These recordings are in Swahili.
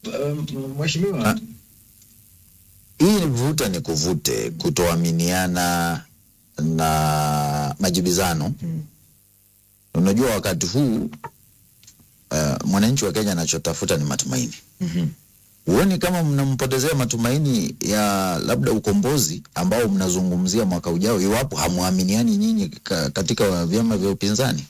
um, mheshimiwa hii ni vuta ni kuvute, kutoaminiana na majibizano. Unajua, wakati huu uh, mwananchi wa Kenya anachotafuta ni matumaini. Huoni kama mnampotezea matumaini ya labda ukombozi ambao mnazungumzia mwaka ujao, iwapo hamwaminiani nyinyi ka, katika vyama vya upinzani?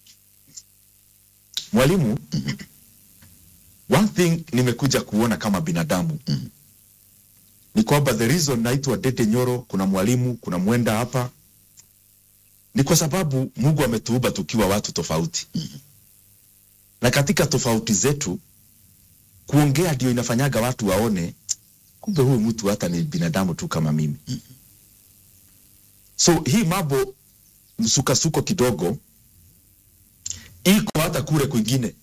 Mwalimu, one thing nimekuja kuona kama binadamu ni kwamba the reason naitwa Dede Nyoro, kuna mwalimu, kuna mwenda hapa, ni kwa sababu Mungu ametuumba tukiwa watu tofauti na katika tofauti zetu kuongea ndio inafanyaga watu waone kumbe huyu mtu hata ni binadamu tu kama mimi. So hii mambo msukasuko kidogo iko hata kule kwingine.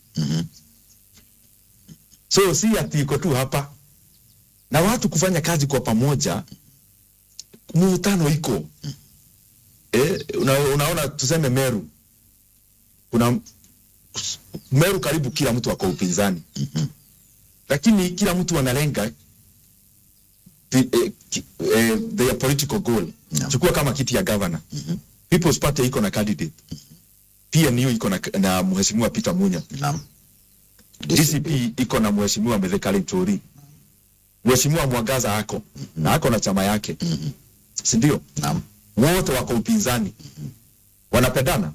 So si ati iko tu hapa, na watu kufanya kazi kwa pamoja, mvutano iko eh, una, unaona tuseme Meru, kuna Meru karibu kila mtu ako upinzani lakini kila mtu analenga the, eh, ki- eh, their political goal. Naam. Chukua kama kiti ya governor. People's Party iko na candidate. PNU iko na, na mheshimiwa Peter Munya. Naam. DCP iko na mheshimiwa Mithikali Nturi. Mheshimiwa Mwangaza ako na ako na chama yake. Si ndio? Naam. Wote wako upinzani. Wanapendana,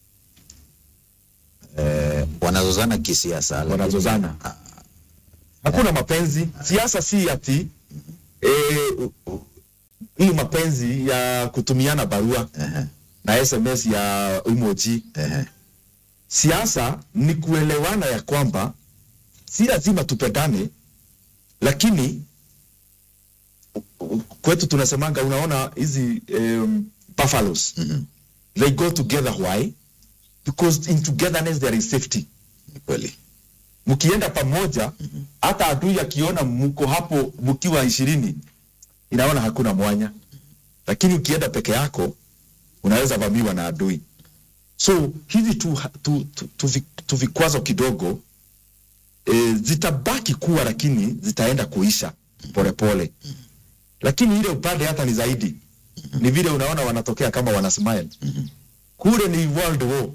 Wanazozana kisiasa, lakini- wanazozana. Hakuna mapenzi. Siasa si ati eh, hii mapenzi ya kutumiana barua Ehe, na SMS ya emoji. ehe. Siasa ni kuelewana ya kwamba si lazima tupendane, lakini u- u- kwetu tunasemanga, unaona hizi um, buffaloes Mhm. they go together. Why? Because in togetherness there is safety. Ni kweli. Mkienda pamoja, hata adui akiona mko hapo mkiwa ishirini, inaona hakuna mwanya, lakini ukienda peke yako unaweza vamiwa na adui. So hizi tu, tu, tu, tu, vi- tu vikwazo kidogo e, zitabaki kuwa, lakini zitaenda kuisha polepole pole. Lakini ile upande hata ni zaidi, ni vile unaona wanatokea kama wana smile kule ni world war,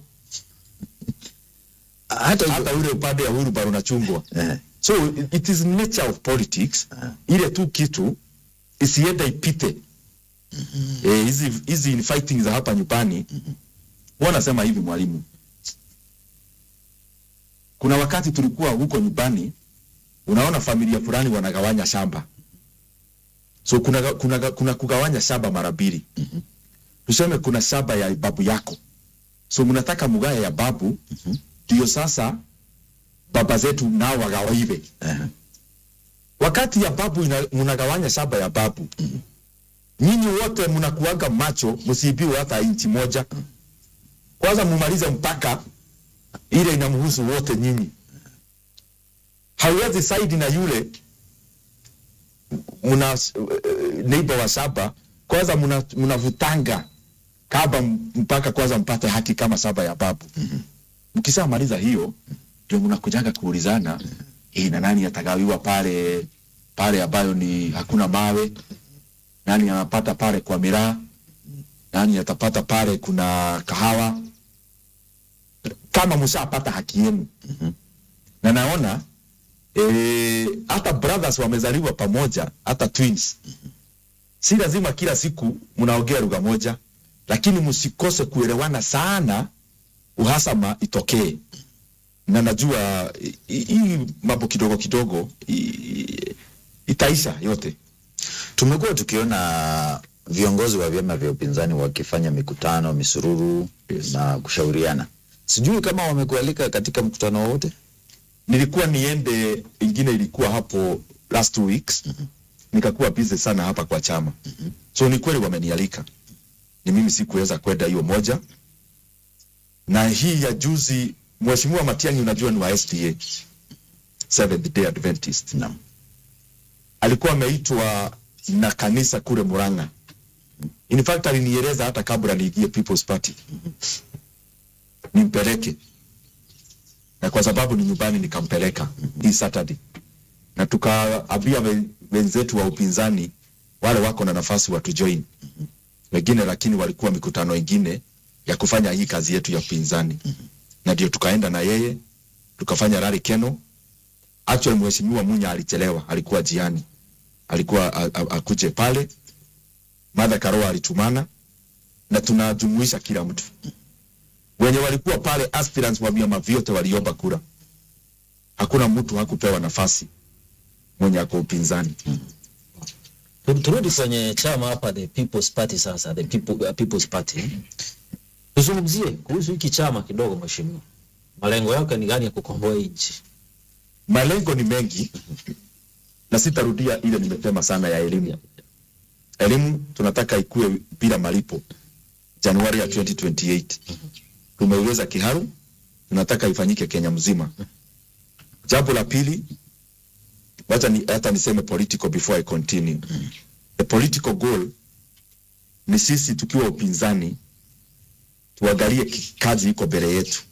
Hata hivyo, hata ule upande ya Uhuru bado unachungwa. ehe, So it- it is nature of politics. Ile tu kitu isiende ipite. Eh, hizi hizi fighting za hapa nyumbani. Wanasema hivi mwalimu. Kuna wakati tulikuwa huko nyumbani unaona familia fulani wanagawanya shamba. So kuna kuna, kuna kugawanya shamba mara mbili. Tuseme kuna shamba ya babu yako. So mnataka mugaya ya babu ndio sasa baba zetu nao wagawiwe. ehe. Wakati ya babu ina- mnagawanya shamba ya babu, nyinyi wote mnakuaga macho, msiibiwe hata inchi moja. Kwanza mumalize mpaka ile inamhusu wote nyinyi. Hauwezi saidi na yule mna uh, neighbor wa shamba, kwanza mna- mnavutanga kaba mpaka kwanza mpate haki kama shamba ya babu. Mkishamaliza hiyo ndio mnakujaga kuulizana eh, na nani atagawiwa pale pale ambayo ni hakuna mawe, nani anapata pale kwa miraa, nani atapata pale kuna kahawa, kama mshapata haki yenu. Na naona eh, hata brothers wamezaliwa pamoja, hata twins. Si lazima kila siku mnaongea lugha moja, lakini msikose kuelewana sana, uhasama itokee na najua hi- hi- hii mambo kidogo kidogo i- itaisha yote. Tumekuwa tukiona viongozi wa vyama vya upinzani wakifanya mikutano, misururu Yes. na kushauriana. Sijui kama wamekualika katika mkutano wowote. Nilikuwa niende, ingine ilikuwa hapo last two weeks nikakuwa busy sana hapa kwa chama so ni kweli wamenialika, ni mimi sikuweza kwenda hiyo moja, na hii ya juzi, Mheshimiwa Matiang'i, unajua ni wa SDA Seventh Day Adventist Naam. alikuwa ameitwa na kanisa kule Murang'a. In fact alinieleza hata kabla niingie People's Party nimpeleke, na kwa sababu ni nyumbani nikampeleka hii Saturday. na tukaambia we- wenzetu wa upinzani wale wako na nafasi watujoin wengine, lakini walikuwa mikutano ingine ya kufanya hii kazi yetu ya upinzani, na ndio tukaenda na yeye tukafanya rally Keno. Actually mheshimiwa Munya alichelewa, alikuwa jiani, alikuwa a- a- akuje pale. Martha Karua alitumana na tunajumuisha kila mtu wenye walikuwa pale, aspirants wa vyama vyote waliomba kura, hakuna mtu hakupewa nafasi mwenye ako upinzani. Tu- turudi kwenye chama hapa the people's party sasa the people, uh, people's party tuzungumzie kuhusu hiki chama kidogo mheshimiwa malengo yake ni gani ya kukomboa hii nchi Malengo ni mengi na sitarudia ile nimesema sana ya elimu. Elimu tunataka ikue bila malipo Januari ya 2028. Tumeiweza Kiharu, tunataka ifanyike Kenya mzima. Jambo la pili, wacha ni, hata niseme political before I continue. The political goal ni sisi tukiwa upinzani tuangalie ki- kazi iko mbele yetu.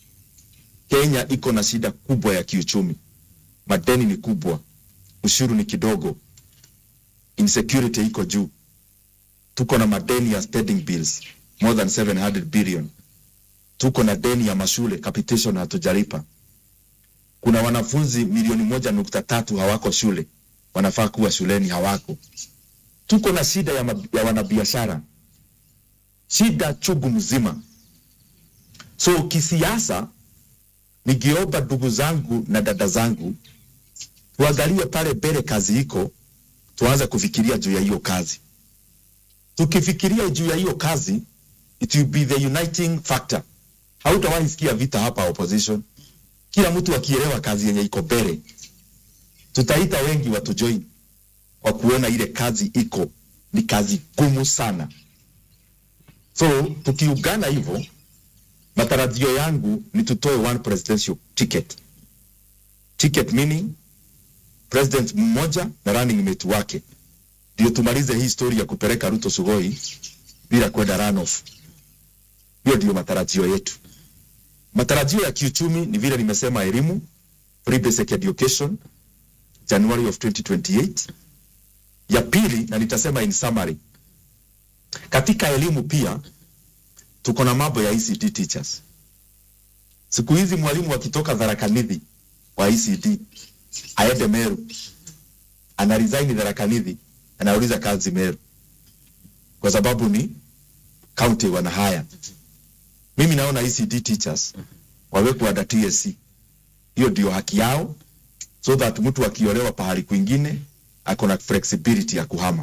Kenya iko na shida kubwa ya kiuchumi, madeni ni kubwa, ushuru ni kidogo, insecurity iko juu, tuko na madeni ya spending bills more than 700 billion, tuko na deni ya mashule capitation hatujalipa. Kuna wanafunzi milioni moja nukta tatu hawako shule, wanafaa kuwa shuleni hawako. Tuko na shida ya, ma- ya wanabiashara, shida chungu mzima. So kisiasa nikiomba ndugu zangu na dada zangu tuangalie pale mbele kazi iko, tuanze kufikiria juu ya hiyo kazi. Tukifikiria juu ya hiyo kazi, it will be the uniting factor. Hautawahi sikia vita hapa opposition, kila mtu akielewa kazi yenye iko mbele. Tutaita wengi watu join kwa kuona ile kazi iko ni kazi gumu sana. So tukiungana hivyo matarajio yangu ni tutoe one presidential ticket. Ticket meaning president mmoja na running mate wake, ndio tumalize hii story ya kupeleka Ruto Sugoi bila kwenda runoff. Hiyo ndio matarajio yetu. Matarajio ya kiuchumi ni vile nimesema, elimu, free basic education January of 2028. Ya pili, na nitasema in summary, katika elimu pia tuko na mambo ya ECD teachers. Siku hizi mwalimu akitoka Tharaka Nithi wa ECD aende Meru, ana resign Tharaka Nithi, anauliza kazi Meru kwa sababu ni county wana haya. Mimi naona ECD teachers wawekwe under TSC, hiyo ndio haki yao, so that mtu akiolewa pahali kwingine ako na flexibility ya kuhama,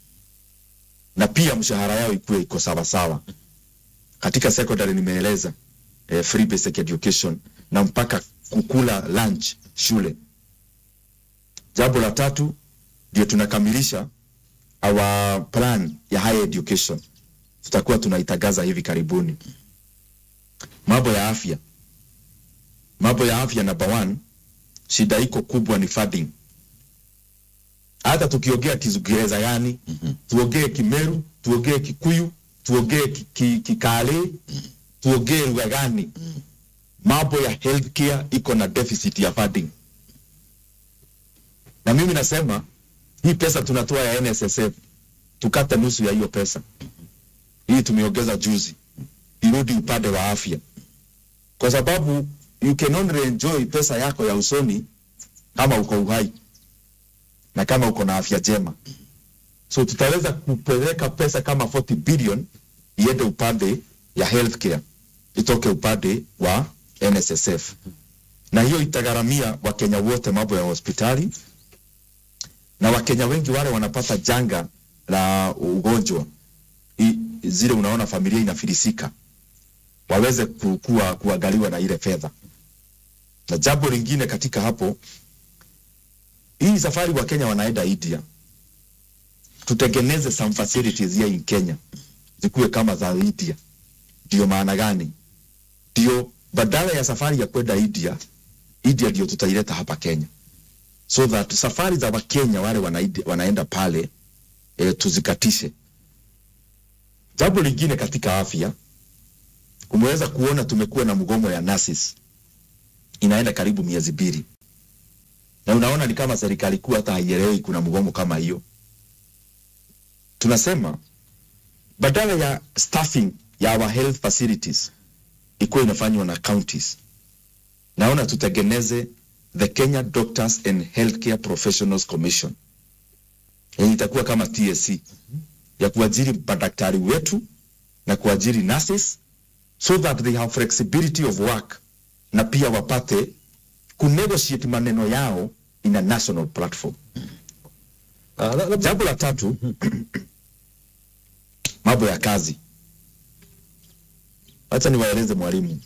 na pia mshahara yao ikuwe iko sawa sawa katika secondary nimeeleza eh, free basic education na mpaka kukula lunch shule. Jambo la tatu ndio tunakamilisha our plan ya higher education, tutakuwa tunaitangaza hivi karibuni. Mambo ya afya, mambo ya afya, number one, shida iko kubwa ni funding. Hata tukiongea Kiingereza yani, tuongee Kimeru, tuongee Kikuyu, tuongee ki- ki- Kikale, tuongee lugha gani, mambo ya healthcare iko na deficit ya funding. Na mimi nasema hii pesa tunatoa ya NSSF tukate nusu ya hiyo pesa. Hii tumeongeza juzi, irudi upande wa afya, kwa sababu you can only enjoy pesa yako ya usoni kama uko uhai na kama uko na afya njema. So tutaweza kupeleka pesa kama 40 billion iende upande ya healthcare, itoke upande wa NSSF, na hiyo itagharamia Wakenya wote mambo ya hospitali, na Wakenya wengi wale wanapata janga la ugonjwa I, zile unaona familia inafilisika, waweze kukua kuangaliwa na ile fedha. Na jambo lingine katika hapo, hii safari wa Kenya wanaenda India, tutengeneze some facilities here in Kenya zikuwe kama za India. Ndio maana gani? Ndio badala ya safari ya kwenda India, India ndio tutaileta hapa Kenya, so that safari za Wakenya wale wanaidi, wanaenda pale e, tuzikatishe. Jambo lingine katika afya, umeweza kuona tumekuwa na mgomo ya nurses inaenda karibu miezi mbili. na unaona ni kama serikali kuu hata haielewi kuna mgomo kama hiyo. Tunasema badala ya staffing ya our health facilities ikuwa inafanywa na counties, naona tutengeneze the Kenya Doctors and Healthcare Professionals Commission yenye itakuwa kama TSC ya kuajiri madaktari wetu na kuajiri nurses so that they have flexibility of work na pia wapate kunegotiate maneno yao in a national platform. Ah, la- labda- Jambo la tatu, mambo ya kazi. Acha niwaeleze mwalimu,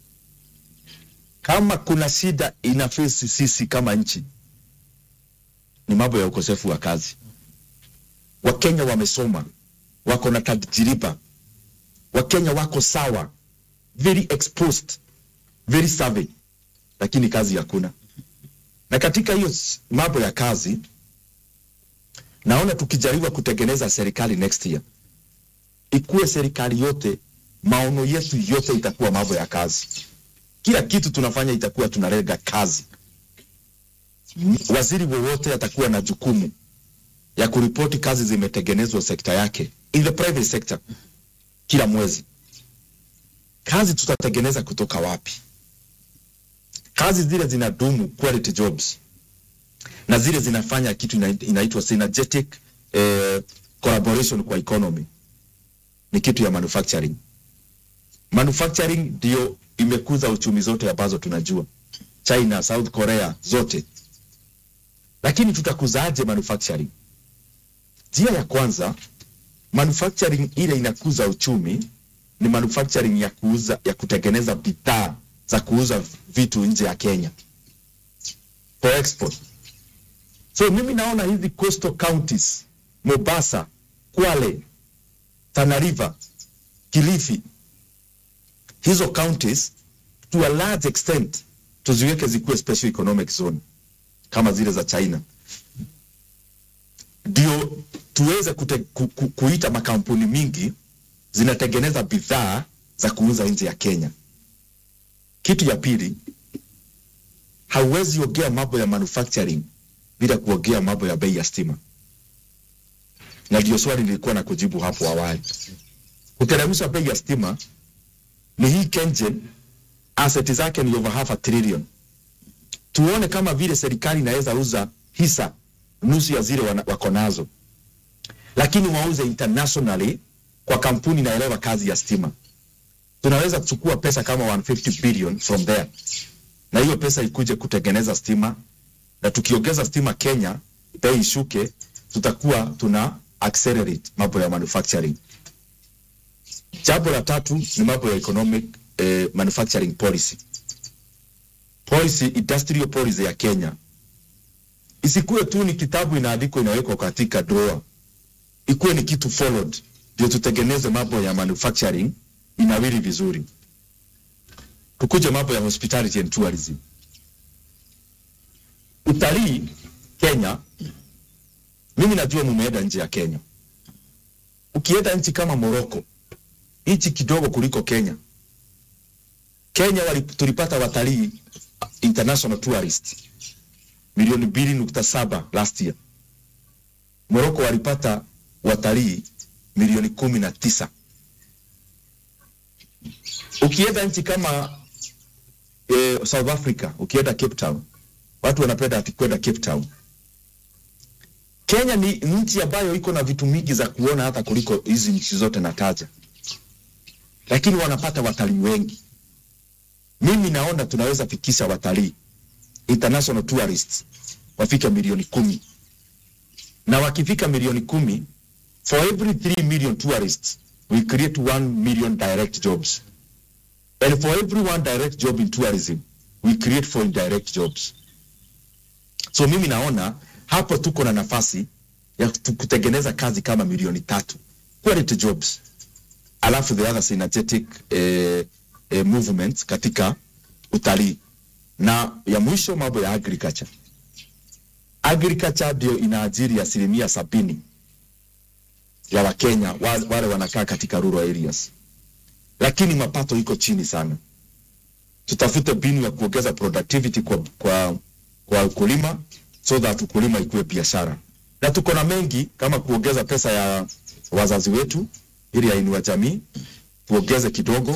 kama kuna shida ina face sisi kama nchi ni mambo ya ukosefu wa kazi. Wakenya wamesoma, wako na tajriba, Wakenya wako sawa, very exposed, very savvy, lakini kazi hakuna. Na katika hiyo s- mambo ya kazi naona tukijaribu kutengeneza serikali next year, ikuwe serikali yote, maono yetu yote itakuwa mambo ya kazi. Kila kitu tunafanya itakuwa tunalenga kazi. Waziri wowote atakuwa na jukumu ya kuripoti kazi zimetengenezwa sekta yake in the private sector kila mwezi. Kazi tutatengeneza kutoka wapi? Kazi zile zinadumu, quality jobs na zile zinafanya kitu ina- inaitwa synergetic eh, collaboration kwa economy ni kitu ya manufacturing. Manufacturing ndio imekuza uchumi zote ambazo tunajua, China, South Korea zote. Lakini tutakuzaje manufacturing? Njia ya kwanza, manufacturing ile inakuza uchumi ni manufacturing ya kuuza, ya kutengeneza bidhaa za kuuza vitu nje ya Kenya for export. So mimi naona hizi coastal counties, Mombasa, Kwale, Tana River, Kilifi, hizo counties to a large extent tuziweke zikuwe special economic zone kama zile za China, ndio tuweze kute, ku, ku, kuita makampuni mingi zinatengeneza bidhaa za kuuza nje ya Kenya. Kitu ya pili, hauwezi ongea mambo ya manufacturing bila kuongea mambo ya bei ya stima, na ndio swali nilikuwa na kujibu hapo awali. Kuteremsha bei ya stima ni hii KenGen, asset zake ni over half a trillion. Tuone kama vile serikali inaweza uza hisa nusu ya zile wana- wako nazo, lakini wauze internationally kwa kampuni inaelewa kazi ya stima. Tunaweza kuchukua pesa kama 150 billion from there, na hiyo pesa ikuje kutengeneza stima na tukiongeza stima Kenya, bei ishuke, tutakuwa tuna accelerate mambo ya manufacturing. Jambo la tatu ni mambo ya economic eh, manufacturing policy. Policy, industrial policy ya Kenya isikuwe tu ni kitabu inaandikwa inawekwa katika drawer, ikuwe ni kitu followed, ndio tutengeneze mambo ya manufacturing inawiri vizuri. Tukuje mambo ya hospitality and tourism utalii Kenya, mimi najua mumeenda nje ya Kenya. Ukienda nchi kama Morocco, nchi kidogo kuliko Kenya. Kenya wali, tulipata watalii international tourist milioni mbili nukta saba last year. Morocco walipata watalii milioni kumi na tisa. Ukienda nchi kama eh, South Africa, ukienda Cape Town, watu wanapenda ati kwenda Cape Town. Kenya ni nchi ambayo iko na vitu mingi za kuona hata kuliko hizi nchi zote nataja, lakini wanapata watalii wengi. Mimi naona tunaweza fikisha watalii international tourists wafike milioni kumi, na wakifika milioni kumi, for every 3 million tourists we create 1 million direct jobs and for every one direct job in tourism we create four indirect jobs. So mimi naona hapo tuko na nafasi ya tu- kutengeneza kazi kama milioni tatu quality jobs, alafu the other synergetic eh, eh, movements katika utalii, na ya mwisho mambo ya agriculture. Agriculture ndio inaajiri asilimia sabini ya Wakenya wa- wale wanakaa katika rural areas, lakini mapato iko chini sana. Tutafute mbinu ya kuongeza productivity kwa, kwa, kwa ukulima so that ukulima ikuwe biashara na tuko na mengi kama kuongeza pesa ya wazazi wetu ili yainua jamii tuongeze kidogo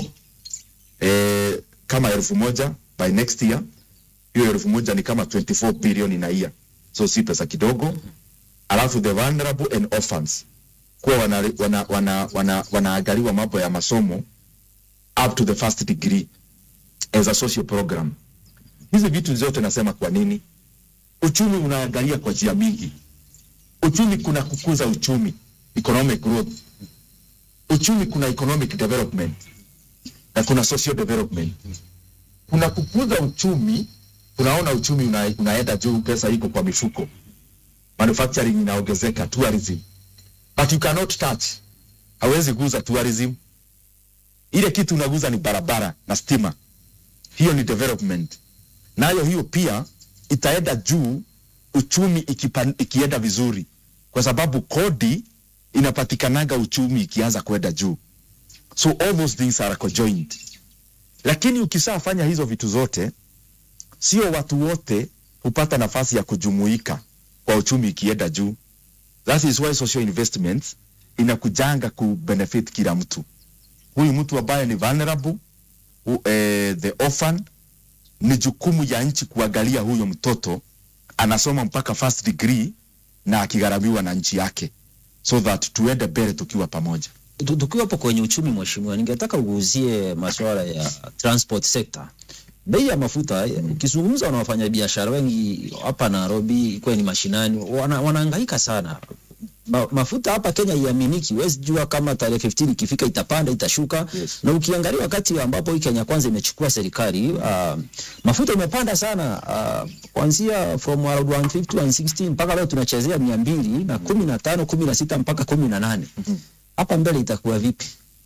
eh, kama elfu moja by next year hiyo elfu moja ni kama 24 billion in a year so si pesa kidogo alafu the vulnerable and orphans kuwa wanaangaliwa wana, wana, wana, wanaangaliwa mambo ya masomo up to the first degree as a social program hizi vitu zote nasema kwa nini uchumi unaangalia kwa njia mingi uchumi kuna kukuza uchumi economic growth uchumi kuna economic development na kuna social development kuna kukuza uchumi tunaona uchumi una, unaenda juu pesa iko kwa mifuko manufacturing inaongezeka tourism but you cannot touch hawezi guza tourism ile kitu unaguza ni barabara na stima hiyo ni development nayo hiyo pia itaenda juu uchumi ikipan, ikienda vizuri kwa sababu kodi inapatikanaga uchumi ikianza kwenda juu so all those things are conjoined lakini ukishafanya hizo vitu zote sio watu wote hupata nafasi ya kujumuika kwa uchumi ikienda juu that is why social investments inakujanga kubenefit kila mtu huyu mtu ambaye ni vulnerable hu, eh, the orphan ni jukumu ya nchi kuangalia huyo mtoto anasoma mpaka first degree na akigharamiwa na nchi yake so that tuende mbele tukiwa pamoja Tu- tukiwa hapo kwenye uchumi mheshimiwa, ningetaka uguzie masuala ya transport sector. Bei ya mafuta, eh, ukizungumza na wafanyabiashara wengi hapa Nairobi, kwenye mashinani, wana, wanahangaika sana. Ma, mafuta hapa Kenya iaminiki, huwezi jua kama tarehe 15 ikifika itapanda itashuka. Yes. Na ukiangalia wakati ambapo hii Kenya kwanza imechukua serikali, uh, mafuta imepanda sana uh, kuanzia from around 150 160 mpaka leo tunachezea 200 na 15 16 mpaka 18. Hapa mbele itakuwa vipi?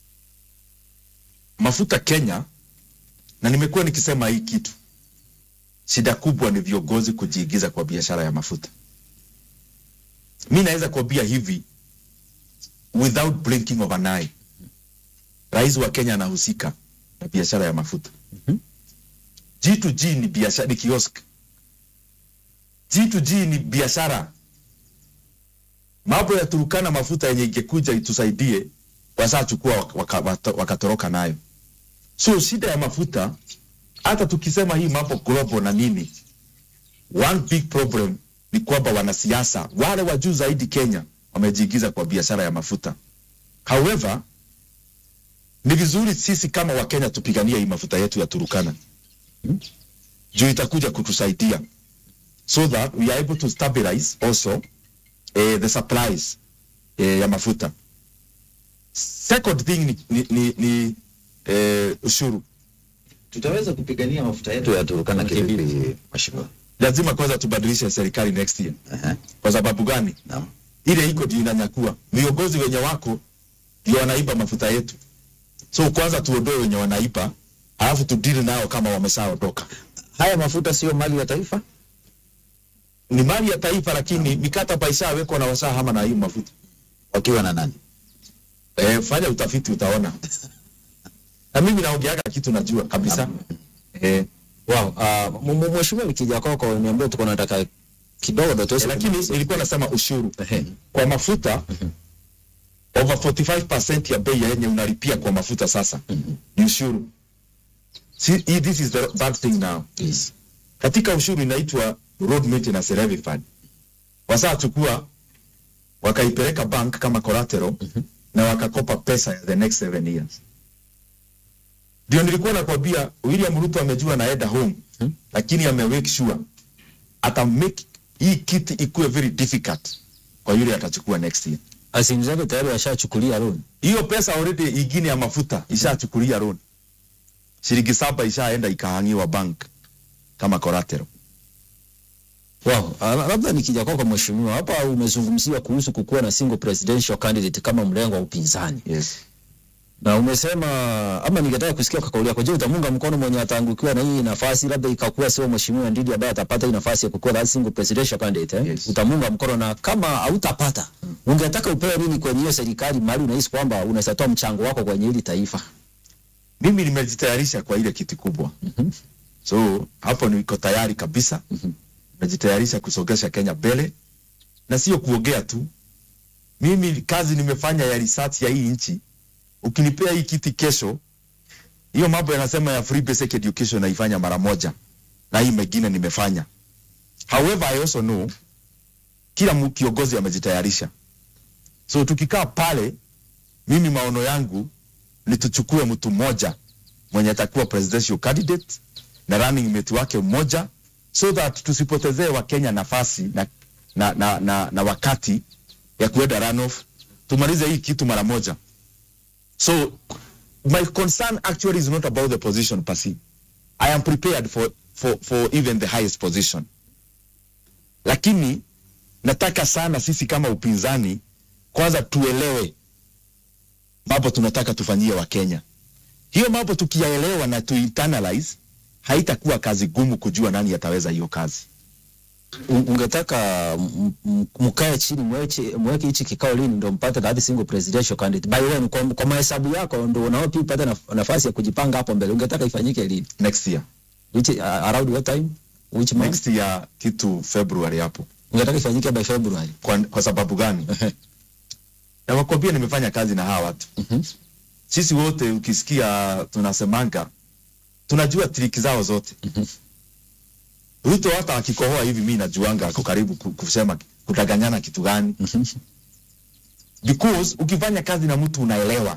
mafuta Kenya, na nimekuwa nikisema hii kitu, shida kubwa ni viongozi kujiingiza kwa biashara ya mafuta. Mi naweza kuambia hivi without blinking of an eye, rais wa Kenya anahusika na biashara ya mafuta. G2G ni biashara, ni kiosk. G2G ni biashara. Mambo ya Turukana mafuta yenye ingekuja itusaidie, wasachukua waka, waka, wakatoroka nayo. So shida ya mafuta, hata tukisema hii mambo global na nini, one big problem ni kwamba wanasiasa wale wa juu zaidi Kenya wamejiingiza kwa biashara ya mafuta. However, ni vizuri sisi kama Wakenya tupiganie hii mafuta yetu ya Turukana juu itakuja kutusaidia so that we are able to stabilize also eh, the supplies eh, ya mafuta. Second thing ni, ni, ni, ni eh, ushuru. tutaweza kupigania mafuta yetu ya Turkana kivipi mheshimiwa? Lazima kwanza tubadilishe serikali next year. Aha, Kwa sababu gani? naam. Ile iko ndio inanyakua viongozi wenye wako ndio wanaiba mafuta yetu. So kwanza tuondoe wenye wanaiba, alafu tudili nao kama wameshaondoka. Haya mafuta sio mali ya taifa? Ni mali ya taifa, lakini mikataba ishawekwa na washahama na hii mafuta. Wakiwa na nani? Eh, fanya utafiti utaona. na mimi naongeaga kitu najua kabisa. Eh, Wow, uh, m- m- mheshimiwa nikija kwako niambie tuko nataka kidogo ndo tuweze eh, lakini nilikuwa nasema ushuru Ehe. kwa mafuta over 45% ya bei yenye unalipia kwa mafuta sasa ni ushuru. See, hii- this is the bad thing now. Yes. Katika ushuru inaitwa road maintenance levy fund. Wasachukua wakaipeleka bank kama collateral na wakakopa pesa ya the next seven years. Ndio nilikuwa nakwambia William Ruto amejua naenda home lakini ame make sure ata make hii kiti ikuwe very difficult kwa yule atachukua next year. Asimu zake tayari washachukulia loan. Hiyo pesa already ingine ya mafuta ishachukulia loan. Shilingi saba ishaenda ikahangiwa bank kama collateral. Wow, uh, labda nikija kwako mheshimiwa, hapa umezungumzia kuhusu kukuwa na single presidential candidate kama mlengo wa upinzani. Yes. Na umesema ama ningetaka kusikia kwa kauli yako, je, utamunga mkono mwenye ataangukiwa na hii nafasi, labda ikakuwa sio mheshimiwa Ndidi ambaye atapata hii nafasi ya kukuwa that single presidential candidate eh? Yes. Utamunga mkono na kama hautapata, ungetaka upewe nini kwenye hiyo serikali mahali unahisi kwamba unaweza toa mchango wako kwenye hili taifa? Mimi nimejitayarisha kwa ile kiti kubwa. So hapo niko tayari kabisa. najitayarisha kusongesha Kenya mbele, na sio kuongea tu. Mimi kazi nimefanya ya research ya hii nchi. Ukinipea hii kiti kesho, hiyo mambo yanasema ya free basic education naifanya mara moja, na hii mengine nimefanya. However, I also know kila mu- kiongozi amejitayarisha, so tukikaa pale, mimi maono yangu ni tuchukue mtu mmoja mwenye atakuwa presidential candidate na running mate wake mmoja so that tusipotezee wakenya nafasi na, na, na, na, na wakati ya kuenda runoff tumalize hii kitu mara moja so my concern actually is not about the position per se i am prepared for, for, for even the highest position lakini nataka sana sisi kama upinzani kwanza tuelewe mambo tunataka tufanyie wakenya hiyo mambo tukiyaelewa na tuinternalize haitakuwa kazi gumu kujua nani ataweza hiyo kazi Un- ungetaka m- m- mkae chini mweche- mweke hichi kikao lini ndo mpate that single presidential candidate by the way kwa, kwa mahesabu yako ndo unao pia upate naf- nafasi ya kujipanga hapo mbele ungetaka ifanyike lini next year which uh, around what time which month next year kitu february hapo ungetaka ifanyike by february kwa, kwa sababu gani na wakwambia nimefanya kazi na hawa watu Mhm. sisi wote ukisikia tunasemanga tunajua triki zao zote ruto hata akikohoa hivi mi najuanga ako karibu ku- kusema kutaganyana kitu gani because ukifanya kazi na mtu unaelewa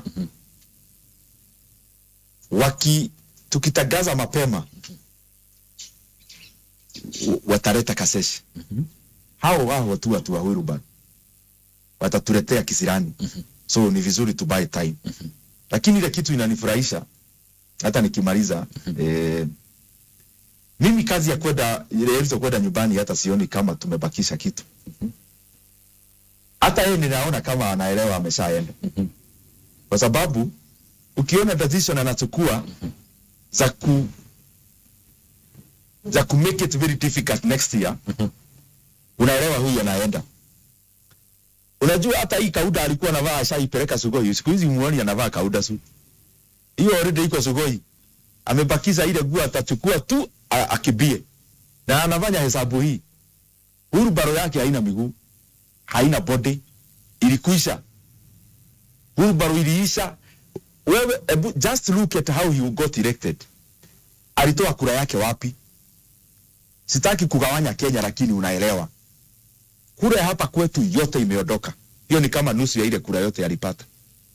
waki tukitagaza mapema w- wataleta kaseshi hao wao watu watu wa Wilburn watatuletea kisirani so ni vizuri to buy time lakini ile kitu inanifurahisha hata nikimaliza eh, mimi kazi ya kwenda ile Elzo kwenda nyumbani hata sioni kama tumebakisha kitu hata yeye ninaona kama anaelewa ameshaenda kwa sababu ukiona decision anachukua za ku za ku make it very difficult next year unaelewa huyu anaenda unajua hata hii kauda alikuwa anavaa ashaipeleka sugoi siku hizi muoni anavaa kauda su hiyo already iko sugoi amebakiza ile nguo atachukua tu a- akibie na anafanya hesabu hii hurubaro yake haina miguu haina body ilikuisha hurubaro iliisha wewe ebu, just look at how he got elected alitoa kura yake wapi sitaki kugawanya kenya lakini unaelewa kura ya hapa kwetu yote imeondoka hiyo ni kama nusu ya ile kura yote alipata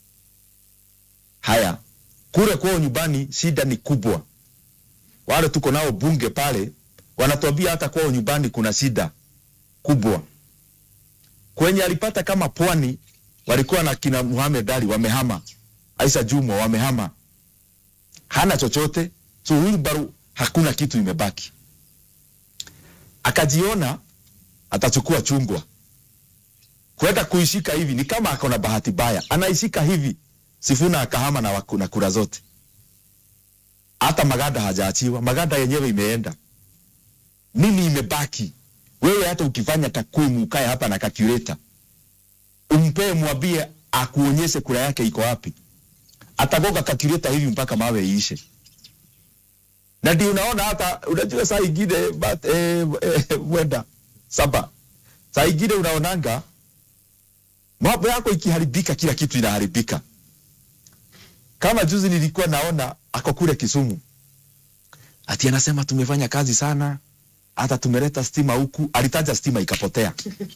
haya kule kwao nyumbani shida ni kubwa wale tuko nao bunge pale wanatuambia hata kwao nyumbani kuna shida kubwa kwenye alipata kama pwani walikuwa na kina Muhamed Ali wamehama Aisha Jumwa wamehama hana chochote so Wilbaru hakuna kitu imebaki akajiona atachukua chungwa kwenda kuishika hivi ni kama ako na bahati baya anaishika hivi Sifuna akahama na, waku- na kura zote hata Magada hajaachiwa Magada yenyewe imeenda nini imebaki wewe hata ukifanya takwimu ukae hapa na calculator umpee mwambie akuonyeshe kura yake iko wapi atagoga calculator hivi mpaka mawe iishe na ndio unaona hata unajua saa ingine but, eh, eh, mwenda saba saa ingine unaonanga mambo yako ikiharibika kila kitu inaharibika kama juzi nilikuwa naona ako kule Kisumu ati anasema tumefanya kazi sana hata tumeleta stima huku alitaja stima ikapotea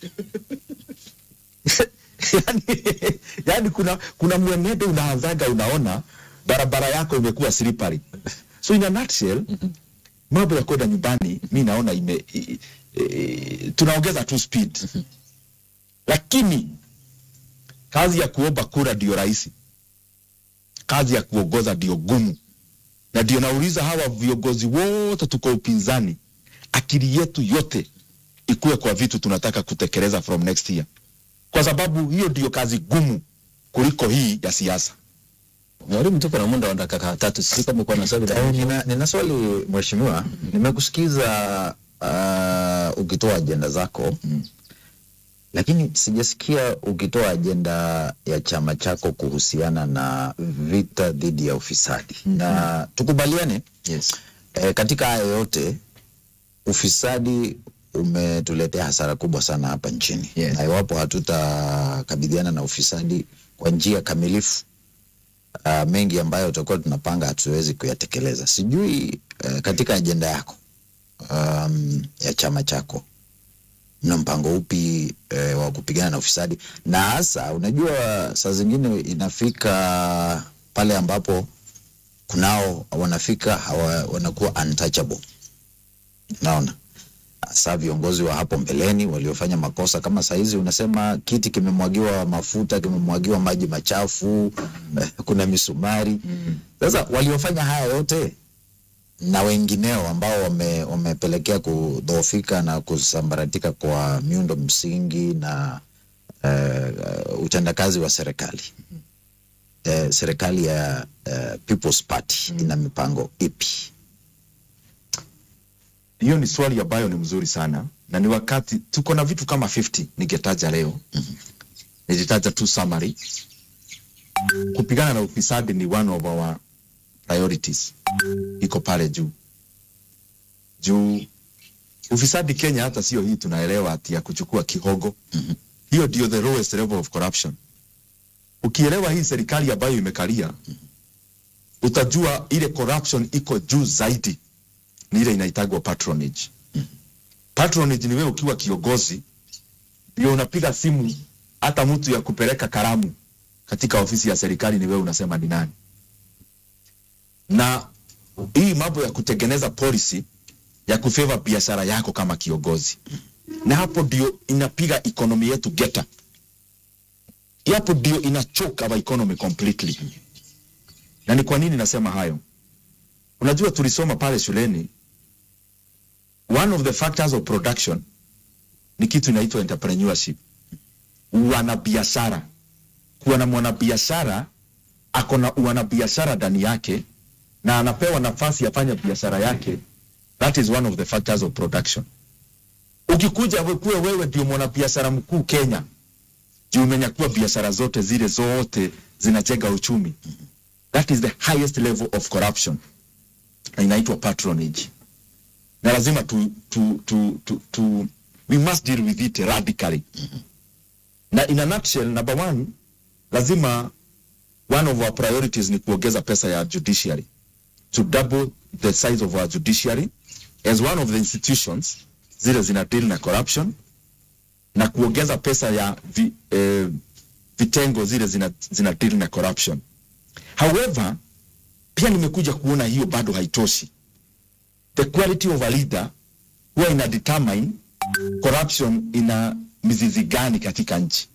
yani, yani kuna kuna mwenendo unaanzaga unaona barabara yako imekuwa slippery so in a nutshell mambo ya kwenda nyumbani mi naona ime i, i, tunaongeza tu speed lakini kazi ya kuomba kura ndio rahisi kazi ya kuongoza ndio gumu na ndio nauliza hawa viongozi wote tuko upinzani akili yetu yote ikuwe kwa vitu tunataka kutekeleza from next year kwa sababu hiyo ndio kazi gumu kuliko hii ya siasa mwalimu tuko na muda wa dakika tatu sisi kama uko na swali la Eh, nina, nina swali mheshimiwa, nimekusikiza uh, ukitoa ajenda zako lakini sijasikia ukitoa ajenda ya chama chako kuhusiana na vita dhidi ya ufisadi na tukubaliane yes eh, katika haya yote ufisadi umetuletea hasara kubwa sana hapa nchini Yes. na iwapo hatutakabiliana na ufisadi kwa njia kamilifu uh, mengi ambayo tutakuwa tunapanga hatuwezi kuyatekeleza. Sijui uh, katika ajenda yako um, ya chama chako mna mpango upi eh, wa kupigana na ufisadi, na hasa unajua, saa zingine inafika pale ambapo kunao wanafika hawa, wanakuwa untouchable. Naona hasa viongozi wa hapo mbeleni waliofanya makosa kama saizi, unasema kiti kimemwagiwa mafuta, kimemwagiwa maji machafu, eh, kuna misumari. Sasa waliofanya haya yote na wengineo ambao wame, wamepelekea kudhoofika na kusambaratika kwa miundo msingi na uh, utendakazi wa serikali uh, serikali ya uh, People's Party ina mipango ipi? hiyo ni swali ambayo ni mzuri sana na ni wakati tuko na vitu kama 50 ningetaja leo nilitaja tu summary kupigana na ufisadi ni one of our priorities iko pale juu juu ufisadi kenya hata sio hii tunaelewa ati ya kuchukua kihogo hiyo ndio the lowest level of corruption ukielewa hii serikali ambayo imekalia utajua ile corruption iko juu zaidi ni ile inaitagwa patronage. Patronage ni wewe ukiwa kiongozi ndio unapiga simu hata mtu ya kupeleka karamu katika ofisi ya serikali ni wewe unasema ni nani. Na hii mambo ya kutengeneza policy ya kufeva biashara yako kama kiongozi, na hapo ndio inapiga economy yetu geta, hapo ndio ina choke our economy completely. Na ni kwa nini nasema hayo? Unajua tulisoma pale shuleni one of the factors of production ni kitu inaitwa entrepreneurship, wanabiashara. Kuwa na mwanabiashara ako na wanabiashara ndani yake na anapewa nafasi afanye biashara yake, that is one of the factors of production. Ukikuja we- kuwe wewe ndio mwanabiashara mkuu Kenya, juu umenyakua biashara zote zile zote zinajenga uchumi, that is the highest level of corruption na inaitwa patronage na lazima tu, tu, tu, tu, tu, we must deal with it radically na in a nutshell number one lazima one of our priorities ni kuongeza pesa ya judiciary to double the size of our judiciary as one of the institutions zile zina deal na corruption na kuongeza pesa ya vi, eh, vitengo zile zina, zina deal na corruption however pia nimekuja kuona hiyo bado haitoshi. The quality of a leader huwa ina determine corruption ina mizizi gani katika nchi,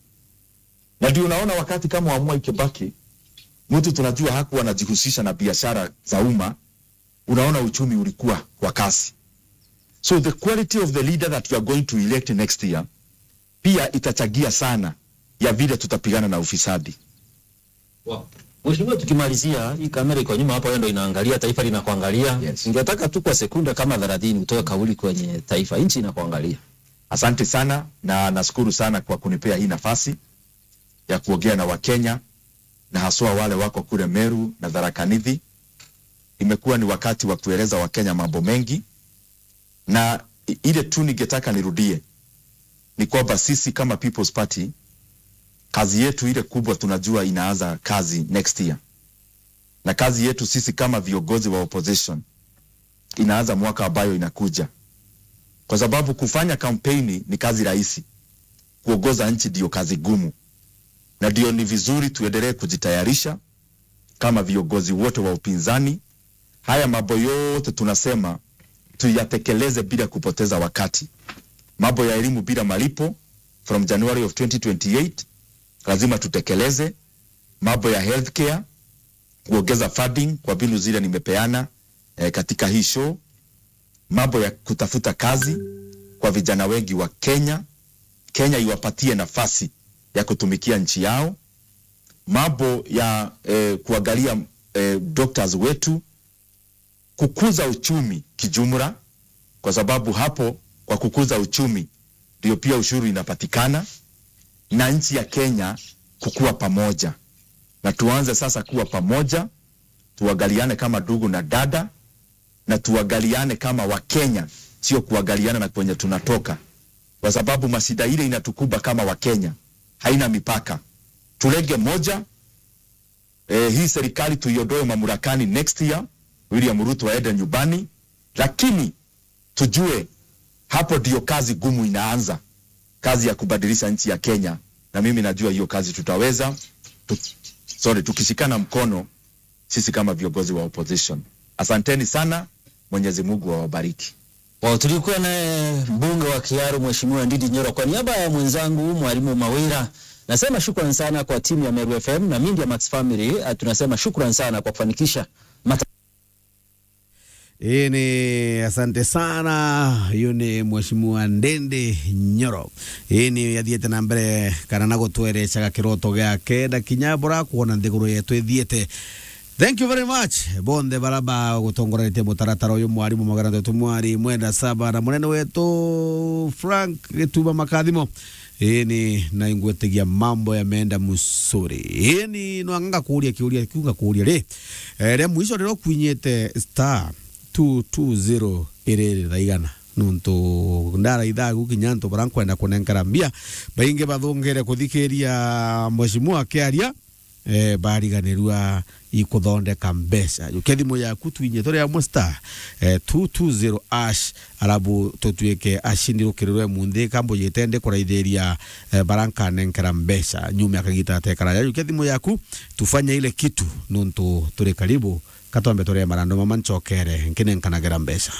na ndio unaona wakati kama wa Mwai Kibaki, mtu tunajua hakuwa anajihusisha na biashara za umma, unaona uchumi ulikuwa kwa kasi. So the quality of the leader that you are going to elect next year pia itachagia sana ya vile tutapigana na ufisadi. Wow. Mheshimiwa, tukimalizia hii kamera iko nyuma hapo, wewe ndio inaangalia, taifa linakuangalia. Yes. Ningetaka tu kwa sekunde kama 30 utoe kauli kwenye taifa, nchi inakuangalia. Asante sana na nashukuru sana kwa kunipea hii nafasi ya kuongea na Wakenya na haswa wale wako kule Meru na Tharaka Nithi. Imekuwa ni wakati wa kueleza Wakenya mambo mengi, na i- ile tu ningetaka nirudie ni kwamba sisi kama People's Party kazi yetu ile kubwa tunajua inaanza kazi next year, na kazi yetu sisi kama viongozi wa opposition inaanza mwaka ambayo inakuja kwa sababu kufanya kampeni ni kazi rahisi, kuongoza nchi ndio kazi gumu, na ndio ni vizuri tuendelee kujitayarisha kama viongozi wote wa upinzani. Haya mambo yote tunasema tuyatekeleze bila kupoteza wakati. Mambo ya elimu bila malipo from January of 2028 lazima tutekeleze. Mambo ya healthcare, kuongeza funding kwa mbinu zile nimepeana eh, katika hii show mambo ya kutafuta kazi kwa vijana wengi wa Kenya, Kenya iwapatie nafasi ya kutumikia nchi yao, mambo ya eh, kuangalia eh, doctors wetu, kukuza uchumi kijumla, kwa sababu hapo kwa kukuza uchumi ndio pia ushuru inapatikana, na nchi ya Kenya kukua pamoja, na tuanze sasa kuwa pamoja, tuangaliane kama ndugu na dada na tuangaliane kama Wakenya sio kuangaliana na kwenye tunatoka, kwa sababu masida ile inatukuba kama Wakenya haina mipaka. Tulenge moja eh, hii serikali tuiondoe mamlakani next year, William Ruto aende nyumbani, lakini tujue hapo ndio kazi gumu inaanza, kazi ya kubadilisha nchi ya Kenya, na mimi najua hiyo kazi tutaweza tu, sorry, tukishikana mkono sisi kama viongozi wa opposition. Asanteni sana, Mwenyezi Mungu awabariki. Wow, tulikuwa naye mbunge wa Kiaru Mheshimiwa Ndindi Nyoro. Kwa niaba ya mwenzangu Mwalimu Mawira, nasema shukran sana kwa timu ya Meru FM na Media Max Family. Uh, tunasema shukran sana kwa kufanikisha mata Hii ni asante sana, huyu ni mheshimiwa Ndindi Nyoro. Hii ni yathiete na mbere kana na gutwerecaga kiroto giake na kinyambura kuona nthiguru yetu ithiete thank you very much bonthe baraba gutongoretie mutaratara uyu mwarimu magana tetu mwari mwenda saba na munene wetu Frank Gituba Makathimo ini na ingwetegia mambo yameenda musuri ini nwanganga kuria kiuria kiunga kuria ri eh, ria mwico riro kwinyite star 220 iriri thaigana nuntu ndara ithagu kinya ntu barankwenda kunenkera mbia baingi bathungire kuthikiria mheshimiwa akiaria eh, bariganirua ikuthondeka mbeca juke thimu yaku twinye turi amwe star eh, 220 ash arabu tutuike ashindi rukirirwe munthi kambo yitende kuraithiria eh, barankanenkera mbeca nyume akagita tekara ya juke thimu yaku tufanye ile kitu nuntu turi karibu katombe turi marando mama ncokere nkinenkanagira mbeca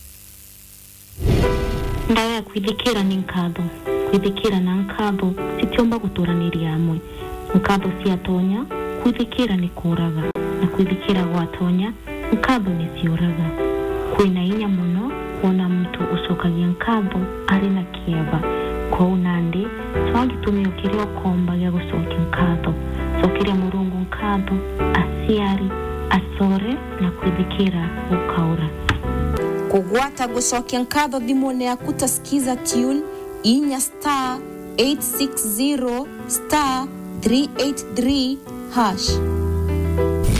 ndawa ya kwithikira ni nkatho kwithikira na nkatho citiomba guturanĩria hamwe nkatho ciatonya kwithikira ni kũraga na kwithikira gwatonya nkatho nĩ ciũraga kwĩna hinya mũno kuona mtu ũcokagia nkatho arĩ na kĩeva kwau nandĩ twagĩtũmia kĩrĩa ũkomba gĩa gũcokia nkatho cokeria mũrungu nkatho aciari acore na kwithikira gũkaũra kũgwata gũcokia nkatho thimũ-inĩ yaku ta skiza tune inya star 860 star 383 hash